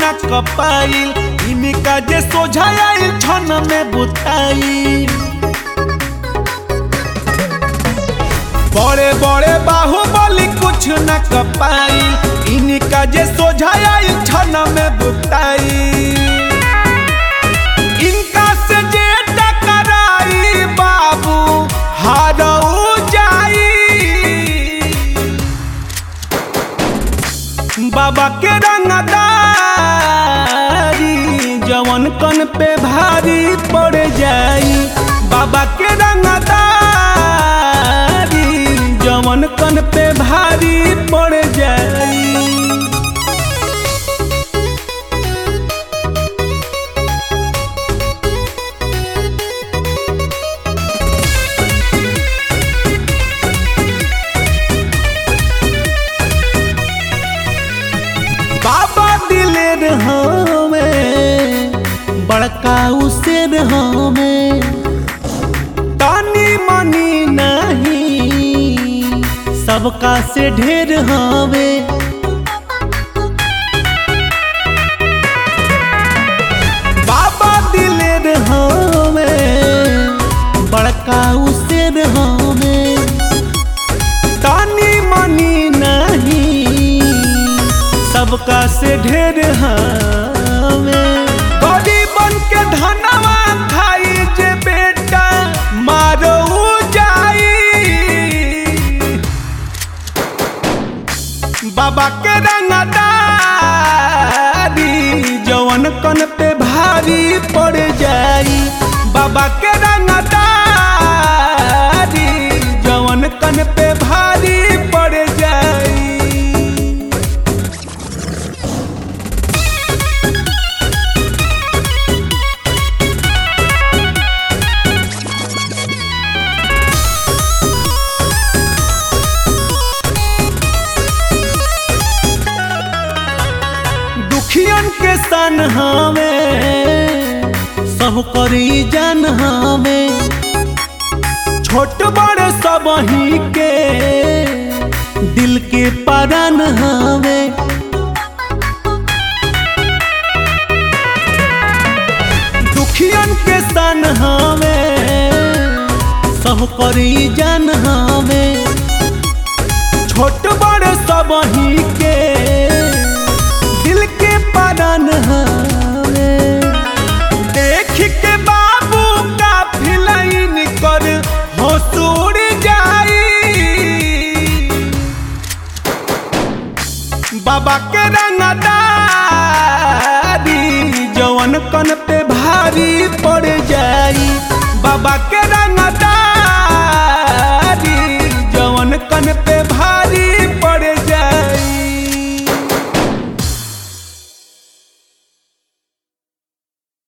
न कपाइल इनका जे सोझाइल छन में बुताई बड़े बड़े बाहुबली कुछ न कपाइल इनका जे सोझाइल छन में बुताई इनका से जे टकराई बाबू हारऊ जाई बाबा के रंगदारी जवन कन पे भारी पड़ जाई बाबा के रंगदारी जवन कन पे भारी पड़ जाई बाबा दिलेर हमें बड़का उसेर हमें तानी मनी नहीं सबका से ढेर हमें बाबा दिलेर हमें बड़का उसेर हमें तानी मनी नहीं सबका से ढेर हमें गरीबन के धनवा खाई जे बेटा मारो जाई बाबा के रंगदारी जवन कन पे भारी पड़ जाई बाबा के रंगदारी जवन कन पे भारी पड़ जाई दुखियन के सन हमें सब करी जन हमें छोट बड़े सब ही के दिल के परन हमें दुखियन के सन हमें सब करी जन हमें छोट बड़े सब ही के दिल के परन हमें देख के बाबू का फिलाइन कर हसूर जाई बाबा के रंगदारी जवन कन पे भारी पड़ जाई बाबा के रंगदारी